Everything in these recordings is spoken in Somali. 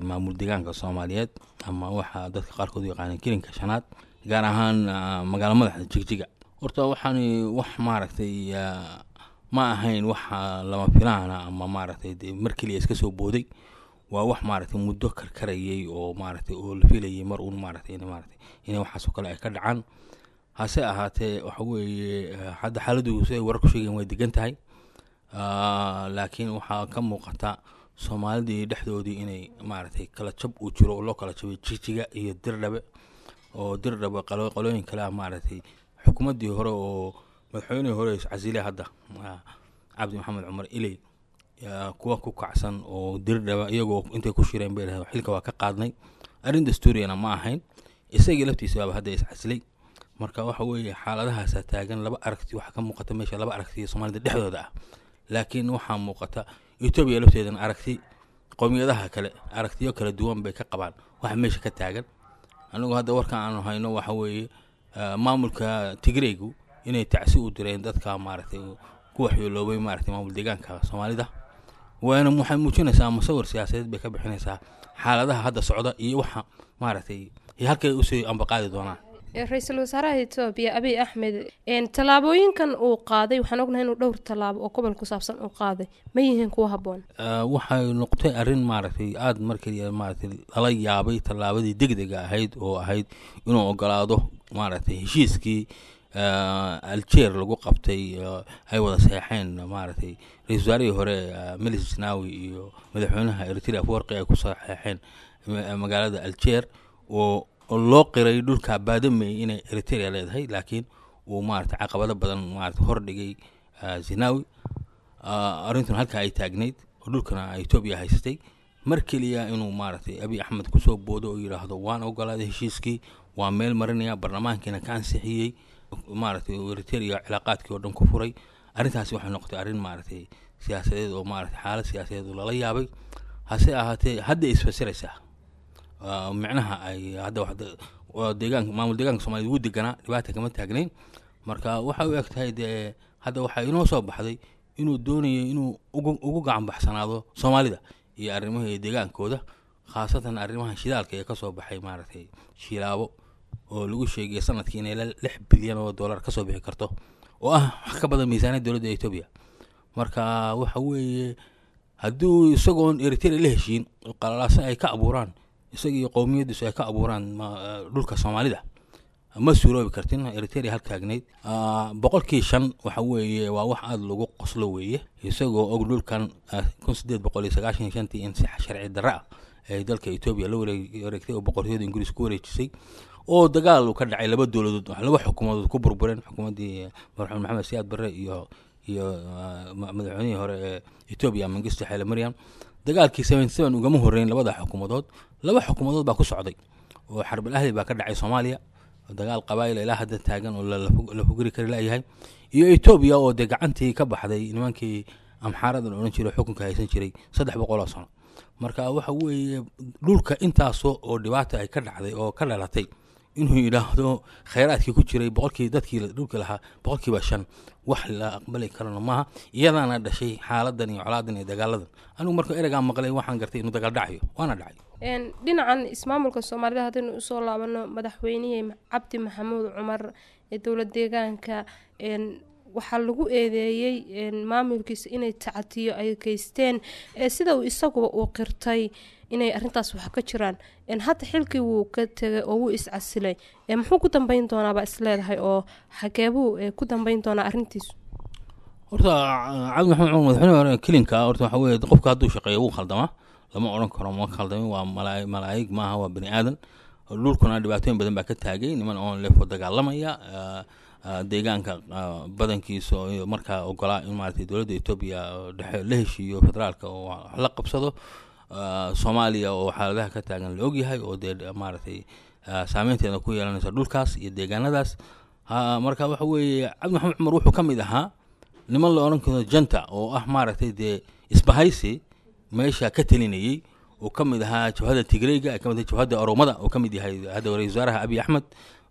maamul deegaanka soomaaliyeed ama waxa dadka qaarkood u yaqaaneen kilinka shanaad gaar ahaan magaalo madaxda jigjiga horta waxaani wax maaragtay ma ahayn wax lama filaana ama maaragtay dee mar keliya iska soo booday waa wax maaragtay muddo karkarayay oo maaragtay oo la filayay mar uun maaragtay in maaragtay inay waxaasoo kale ay ka dhacaan hase ahaatee waxa weeye hadda xaaladdu si ay warar ku sheegeen way degan tahay laakiin waxaa ka muuqata soomaalidii dhexdoodii inay maaragtay kala jab uu jiro oo loo kala jabay jijiga iyo dirdhabe oo dirdhabe qolooyin kale ah maaragtay xukuumaddii hore oo madaxweynihii hore iscasile hadda cabdi maxamed cumar iley kuwa ku kacsan oo dirdhaba iyagoo intay ku shireen bay dhahay xilka waa ka qaadnay arrin dastuuriyana ma ahayn isagii laftiisa baaba hadda iscasilay marka waxa weeye xaaladahaasaa taagan laba aragti waxaa ka muuqata meesha laba aragti soomaalida dhexdooda ah laakiin waxaa muuqata etoobiya lafteedana aragti qowmiyadaha kale aragtiyo kala duwan bay ka qabaan waxa meesha ka taagan anigu hadda warka aanu hayno waxa weeye maamulka tigreygu inay tacsi u direen dadka maaragtay ku waxyeeloobay maaragtay maamul deegaanka soomaalida waana waxay muujinaysaa musawir siyaasadeed bay ka bixinaysaa xaaladaha hadda socda iyo waxa maaragtay halkay usii ambaqaadi doonaan ra-iisul wasaaraha etoobiya abiy axmed tallaabooyinkan uu qaaday waxaan ognahay inuu dhowr tallaabo oo gobol ku saabsan uu qaaday ma yihiin kuwa habboon waxay noqotay arrin maaragtay aada markii maaragtay lala yaabay tallaabadii degdega ahayd oo ahayd inuu ogolaado maaragtay heshiiskii aljeer lagu qabtay ay wada seexeen maaragtay ra-isul wasaarihii hore melis snawi iyo madaxweynaha eritrea afwarqi ay ku saxeexeen magaalada aljeer oo oo loo qiray dhulka baadamey inay eritrea leedahay laakiin uu maarata caqabado badan maarata hordhigay zinawi arrintuna halkaa ay taagnayd oo dhulkana etoobiya haysatay mar keliya inuu maaragtay abiy axmed kusoo boodo oo yidhaahdo waan ogolaaday heshiiskii waa meel marinaya barlamaankiina ka ansixiyey maaragtay eritrea cilaaqaadkii oo dhan ku furay arrintaasi waxay noqotay arrin maaragtay siyaasadeed oo maaragtay xaalad siyaasadeed oo lala yaabay hase ahaatee hadda isfasiraysaa micnaha ay hadda deegaanka maamul deegaanka soomaaliyed ugu deganaa dhibaata kama taagnayn marka waxay u eg tahay dee hadda waxaa inoo soo baxday inuu doonayo inuu ugu ugu gacan baxsanaado soomaalida iyo arrimaha deegaankooda khaasatan arrimaha shidaalka ee kasoo baxay maaragtay shilaabo oo lagu sheegay sanadkii inay lix bilyan oo dollar kasoo bixi karto oo ah wax ka badan miisaaniyad dowladda etoobiya marka waxa weeye hadduu isagoon eritrea la heshiin qalalaase ay ka abuuraan isagii qowmiyadiisu ay ka abuuraan dhulka soomaalida ma suuroobi kartin eritrea hal taagnayd boqolkii shan waxa weeye waa wax aada lagu qoslo weeye isagoo og dhulkan kun sideed boqol iyo sagaashan iyo shantii in si sharci darra ah ay dalka etoobiya la wareegtay oo boqortooyada ingiriis ku wareejisay oo dagaal uu ka dhacay laba dowladood laba xukuumadood ku burbureen xukuumaddii madaxweyne maxamed siyaad barre iyo iyo madaxweynihii hore ee etoobiya mangisto xeele maryam dagaalkii seventy seven ugama horreyn labada xukuumadood laba xukuumadood baa ku socday oo xarbal ahli baa ka dhacay soomaaliya dagaal qabaa'il ilaa hadda taagan oo la fugiri kari layahay iyo etoobiya oo dee gacantii ka baxday nimankii amxaarada la odhan jiray xukunka haysan jiray saddex boqoloo sano marka waxa weeye dhulka intaasoo oo dhibaata ay ka dhacday oo ka dhalatay inuu yidhaahdo khayraadkii ku jiray boqolkii dadkii dhulka lahaa boqolkiiba shan wax la aqbali karana maaha iyadaana dhashay xaaladan iyo colaadan iyo dagaaladan anigu marka ereygaan maqlay waxaan gartay inuu dagaal dhacayo waana dhacay dhinacan ismaamulka soomaalida haddaynu usoo laabano madaxweynihii cabdi maxamuud cumar ee dowlad deegaanka waxaa lagu eedeeyey maamulkiisa inay tacatiyo ay geysteen sida uu isaguba uu qirtay inay arintaas wax ka jiraan hadda xilkii wuu ka tegay oo wuu iscasilay muxuu ku dambeyn doonaabaa isleedahay oo xageebuu ku dambeyn doonaa arintiisu horta cabdi maxamed cumar madaxweyne hore kelinka horta waxa weye qofka hadduu shaqeeyo wuu khaldamaa lama odhan karo ma khaldamin waa malaa malaa'ig maaha waa bani aadan dhulkuna dhibaatooyin badan baa ka taagay niman oon leefo dagaalamaya deegaanka badankiisa oo markaa ogolaa in maaragtay dowladda etoobiya dhexe la heshiiyo federaalka oo wax la qabsado soomaaliya oo xaaladaha ka taagan la ogyahay oo dee maaragtay saameynteeda ku yeelanaysa dhulkaas iyo deegaanadaas marka waxa weeye cabdi maxamed cumar wuxuu ka mid ahaa niman la odhan karo janta oo ah maaragtay dee isbahaysi meesha ka telinayey oo ka mid ahaa jabhadda tigreyga ka mid ahaa jabhadda oromada oo ka mid yahay hadda ra-isul wasaaraha abiy axmed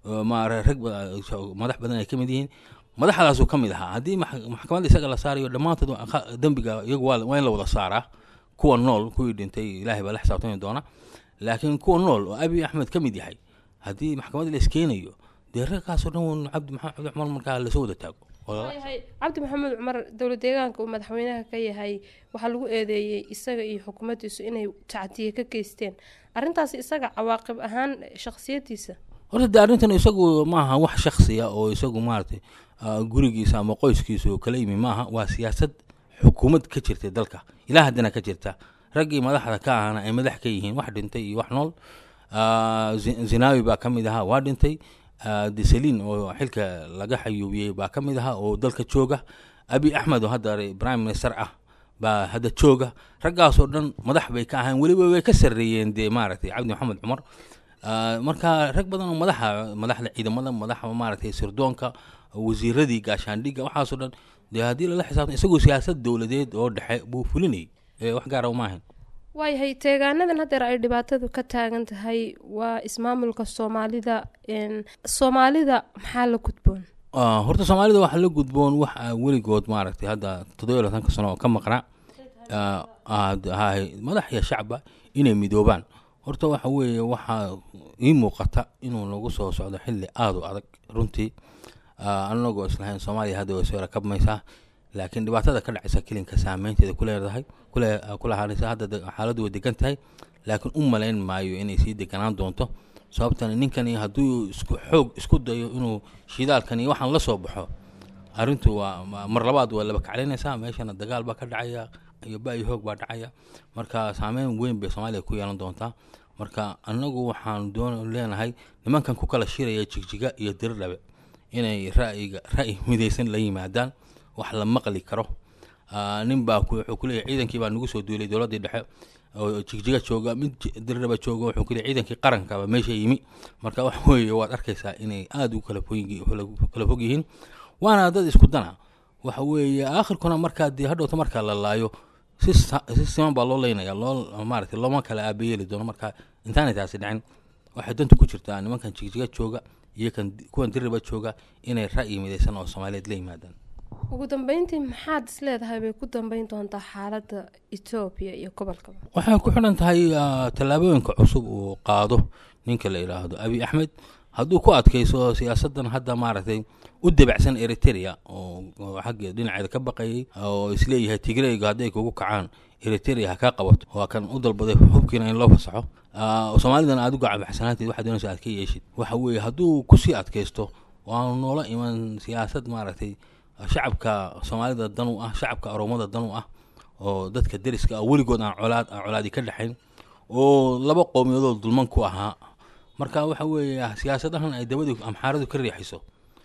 rag madax badan ay ka mid yihiin madaxdaasuu ka mid ahaa haddii maxkamadda isaga la saarayo dhammaantood dembiga iyagu waa in la wada saaraa kuwa nool kuwii dhintay ilaahay baa la xisaabtami doona laakiin kuwa nool oo abiy axmed ka mid yahay haddii maxkamad la iskeenayo dee raggaasoo dhan cabdi maxamed cabdi cumar markaa lasoo wada taago yahay cabdi maxamuud cumar dowlad deegaanka uu madaxweynaha ka yahay waxaa lagu eedeeyey isaga iyo xukuumaddiisu inay tacdiye ka geysteen arrintaasi isaga cawaaqib ahaan shakhsiyadiisa horta dee arrintan isagu maaha wax shaksiya oo isagu maaragtay gurigiisa ama qoyskiisa oo kala yimi maaha waa siyaasad xukuumad ka jirtay dalka ilaa haddana ka jirta raggii madaxda ka ahana ay madax ka yihiin wax dhintay iyo wax nool zinawi baa ka mid ahaa waa dhintay deselin oo xilka laga xayuubiyey baa ka mid ahaa oo dalka jooga abi axmed oo hadda prime minister ah baa hadda jooga raggaasoo dhan madax bay ka ahayn weliba way ka sarreeyeen dee maaragtay cabdi maxamed cumar marka rag badan oo madaxa madaxda ciidamada madaxa maaragtay sirdoonka wasiiradii gaashaandhigga waxaasoo dhan dee haddii lala xisaabtan isagoo siyaasad dowladeed oo dhexe buu fulinayay wax gaara maahan waayahay teegaanadan haddeer ay dhibaatadu ka taagan tahay waa ismaamulka soomaalida soomaalida maxaa la gudboon horta soomaalida waxaa la gudboon wax weligood maaragtay hadda toddobiyo labatanka sano oo ka maqnaa madax iyo shacba inay midoobaan horta waxa weeye waxaa ii muuqata inuu nagu soo socdo xilli aada u adag runtii anagoo islahayn soomaaliya hadda way soo rakabmaysaa laakiin dhibaatada ka dhacaysa kelinka saameynteeda ku leedahay kulahaanaysa hadda xaaladdu way degan tahay laakiin u malayn maayo inay sii deganaan doonto sababtan ninkani hadduu isku xoog isku dayo inuu shidaalkani waxaan la soo baxo arrintu waa mar labaad waa laba kaclinaysaa meeshana dagaal baa ka dhacaya iyo ba-iyo hoog baa dhacaya marka saameyn weyn bay soomaaliya ku yeelan doontaa marka annagu waxaan doon leenahay nimankan ku kala shiraya jigjiga iyo dirdhabe inay ra'yiga ra'yi midaysan la yimaadaan wax la maqli karo nin baa wuxuu kuleeyahy ciidankii baa nagu soo duulay dowladdii dhexe oo jigjiga jooga mid dirdhaba jooga wuxuu kuleeyahy ciidankii qarankaba meesha yimi marka wax weeye waad arkaysaa inay aada u kala kala fog yihiin waana dad isku dana waxa weeye aakhirkuna markaa dee hadhowta markaa la laayo si si siman baa loo leynaya loo maaragtay looma kala aabayeeli doono marka intaanay taasi dhicin waxay danta ku jirtaa nimankan jigjiga jooga iyo kan kuwan dirriba jooga inay ra'yi midaysan oo soomaaliyeed la yimaadaan ugu dambeyntii maxaad is leedahay bay ku dambeyn doontaa xaaladda etoobiya iyo gobolkaba waxay ku xidhan tahay tallaabooyinka cusub uu qaado ninka la yidhaahdo abi axmed hadduu ku adkayso siyaasaddan hadda maaragtay u debacsan eritrea oo xagga dhinaceeda ka baqayay oo isleeyahay tigreyga hadday kugu kacaan eritrea ha kaa qabato waa kan u dalbaday xubkiina in loo fasaxo soomaalidana aad u gacabaxsanaanteed waxaad doonaysa aad ka yeeshid waxa weeye hadduu kusii adkaysto waanu noola iman siyaasad maaragtay shacabka soomaalida dan u ah shacabka oromada dan u ah oo dadka deriska ah weligood aan colaad aan colaadi ka dhexayn oo laba qowmiyadood dulman ku ahaa marka waxa weeye siyaasadahan ay dabadii amxaaradu ka riixayso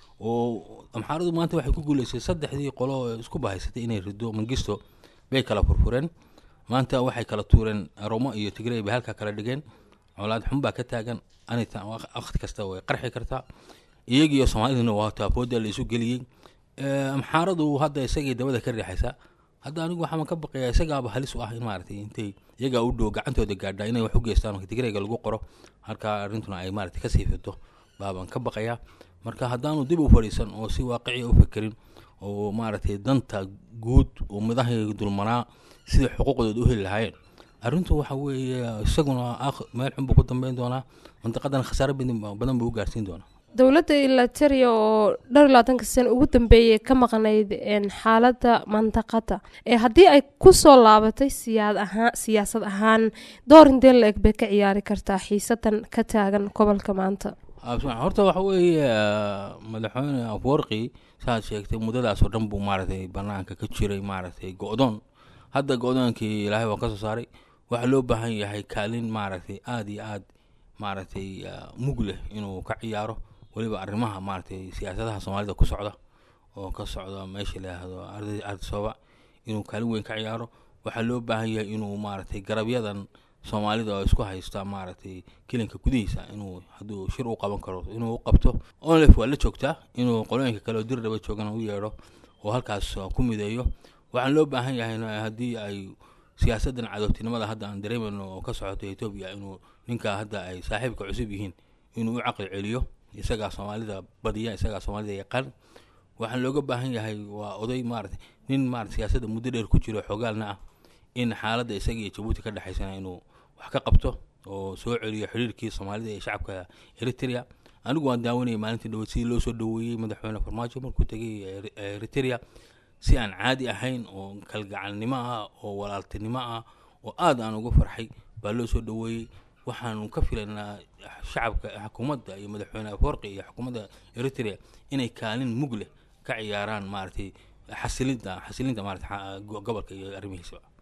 oo amxaaradu maanta waxay ku guuleysay saddexdii qolo oo isku bahaysatay inay rido mangisto bay kala furfureen maanta waxay kala tuureen oromo iyo tigrey bay halkaa kala dhigeen colaad xun baa ka taagan anita waqti kasta way qarxi kartaa iyagiiyo soomaaliduna waa taafooda la isu geliyey amxaaradu hadda isagay dabada ka riixaysaa hadda anigu waxaan ka baqayaa isagaaba halis u ah in maaragtay intay iyagaa u dhow gacantooda gaadhaa inay wax u geystaan oo tigreyga lagu qoro halkaa arrintuna ay maaragtay kasii fito baabaan ka baqayaa marka haddaanu dib u fadhiisan oo si waaqiciya u fekerin oo maaragtay danta guud oo midahay dulmanaa sidai xuquuqdooda u heli lahaayeen arrintu waxa weeye isaguna meel xun buu ku dambeyn doonaa mantaqadan khasaare badan buu u gaarsiin doonaa dowladda ilateria oo dhowr iyo labaatanka sano ugu dambeeyay ka maqnayd xaaladda mantaqada ee haddii ay kusoo laabatay siyaad ahaan siyaasad ahaan door intee la eg bay ka ciyaari kartaa xiisadan ka taagan gobolka maanta horta waxa weeye madaxweyne afwarqi saaad sheegtay muddadaasoo dhan buu maaragtay banaanka ka jiray maaragtay go-doon hadda go-doonkii ilaahay waa ka soo saaray waxaa loo baahan yahay kaalin maaragtay aada iyo aad maaragtay mug leh inuu ka ciyaaro weliba arrimaha maaragtay siyaasadaha soomaalida ku socda oo ka socda meesha layihaahdo ardisooba inuu kaalin weyn ka ciyaaro waxaa loo baahan yahay inuu maaragtay garabyadan soomaalida oo isku haysta maaragtay kelinka gudihiisa inuu hadduu shir u qaban karo inuu u qabto onlef waa la joogtaa inuu qolooyinka kale oo dirdhaba joogana u yeedho oo halkaas ku mideeyo waxaan loo baahan yahay haddii ay siyaasaddan cadowtinimada hadda aan dareemayno oo ka socoto etoobiya inuu ninka hadda ay saaxiibka cusub yihiin inuu u caqli celiyo isagaa soomaalida badiya isagaa soomaalida yaqaan waxaan looga baahan yahay waa oday maarata nin maarata siyaasadda muddo dheer ku jiro xoogaalna ah in xaaladda isaga iyo jabuuti ka dhexaysana inuu wax ka qabto oo soo celiyo xiriirkii soomaalida ee shacabka eritrea anigu waan daawanayay maalintii dhaweyd sidii loo soo dhaweeyey madaxweyne farmaajo markuu tegay Eri- eritrea si aan caadi ahayn oo kalgacalnimo ah oo walaaltinimo ah oo aad aan uga farxay baa loo soo dhaweeyey waxaanu ka filaynaa shacabka xukuumadda iyo madaxweyne aforqi iyo xukuumadda eritrea inay kaalin mug leh ka ciyaaraan maaragtay xasilinta xasilinta maarata gobolka iyo arrimihiisa